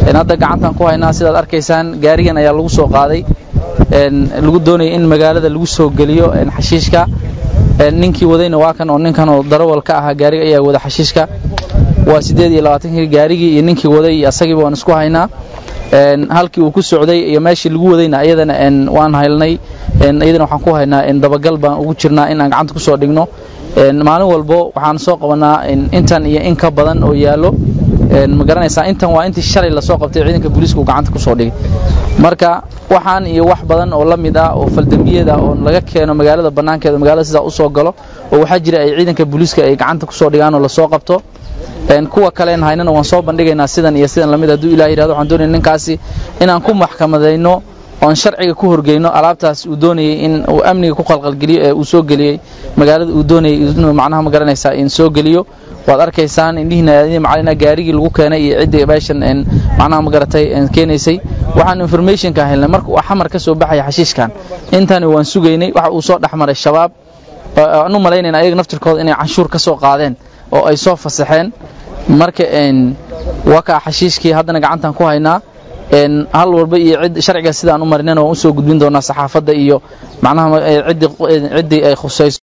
hadda gacantan ku haynaa sidaad arkaysaan gaarigan ayaa lagu soo qaaday lagu doonaya in magaalada lagu soo geliyo xashiishka ninkii wadayna waa kan oo ninkan oo darawal ka ahaa gaariga ayaa wada xashiishka waa siddeed iyo labaatankii gaarigii iyo ninkii waday iyo asagiiba waan isku haynaa halkii uu ku socday iyo meeshii lagu wadayna iyadana waan haylnay iyadana waxaan ku haynaa dabagal baan ugu jirnaa in aan gacanta ku soo dhigno maalin walbo waxaan soo qabanaa intan iyo in ka badan oo yaallo ma garanaysaa intan waa intii shalay lasoo qabtay ciidanka booliiska uu gacanta ku soo dhigay marka waxaan iyo wax badan oo la mid ah oo faldambiyada oo laga keeno magaalada bannaankeeda magaalada sidaa u soo galo oo waxaa jira ay ciidanka booliiska ay gacanta ku soo dhigaan oo lasoo qabto kuwa kaleen haynana waan soo bandhigaynaa sidan iyo sidan lamid hadduu ilah yidhahdo waxaan doonaya ninkaasi inaan ku maxkamadayno oon sharciga ku horgeyno alaabtaas uu doonayey in uu amniga ku qalqalgeliyo ee uu soo geliyey magaalada uu doonayey inuu macnaha ma garanaysaa in soo geliyo waad arkaysaan indhihiina macalina gaarigii lagu keenay iyo ciddii meeshan macnaha ma garatay keenaysay waxaan informationka helnay marka uu xamar ka soo baxaya xashiishkan intani waan sugaynay waxa uu soo dhexmaray shabaab aan u malaynayna ayaga naftirkooda inay canshuur ka soo qaadeen oo ay soo fasaxeen marka waa kaa xashiishkii haddana gacantan ku haynaa hal walba iyo cid sharciga sidaan u marinana waan usoo gudbin doonaa saxaafadda iyo macnaha ciddii ay khusayso